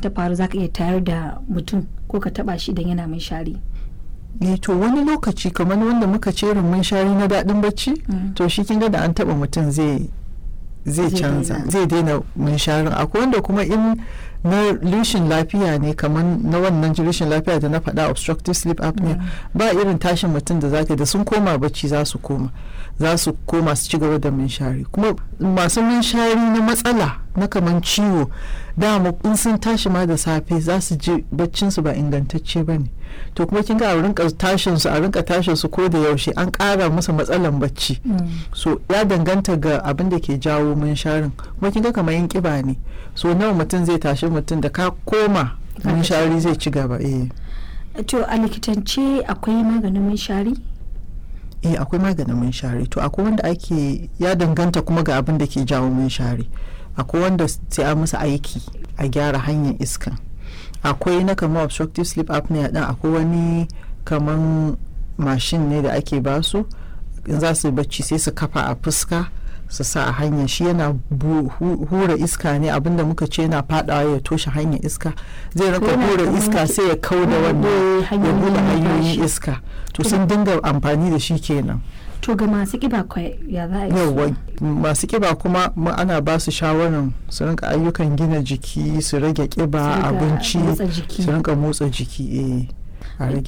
ta faru zaka iya tayar da mutum ko ka taba shi idan yana shari. ne to wani lokaci kamar wanda muka ce mun shari na daɗin bacci to shi kin ga da an taba mutum zai zai canza zai daina munsharin akwai wanda kuma in na rishin lafiya ne kamar na wannan rishin lafiya da na faɗa obstructive sleep apnea ba irin tashin mutum da zaka da sun koma bacci za su koma za su koma su ci gaba da munshari kuma masu munshari na matsala na kamar ciwo dama in sun tashi ma da safe za su ji baccinsu ba ingantacce ba ne to kuma kin ga a rinka tashin su a rinka tashin su ko da yaushe an ƙara musu matsalan bacci so ya danganta ga abin da ke jawo munsharin kuma kin ga kamar yin kiba ne so nawa mutum zai tashi mutum da ka koma munshari zai ci gaba eh to a likitance akwai maganin munshari eh akwai maganin munshari to akwai wanda ake ya danganta kuma ga abin da ke jawo munshari akwai wanda sai a musu aiki a gyara hanyar iskan akwai na kamar obstructive sleep apnea din akwai wani kaman mashin ne da ake basu in za su bacci sai su kafa a fuska su sa a hanyar shi yana hura iska ne abinda muka ce yana fadawa ya toshe hanyar iska zai raka hura iska sai ya kau da wannan ya bude hanyoyin iska to sun dinga amfani da shi kenan to ga masu kiba ya za a yi yawa masu kiba kuma ana ba su shawarar su rinka ayyukan gina jiki su rage kiba abinci su rinka motsa jiki eh a rage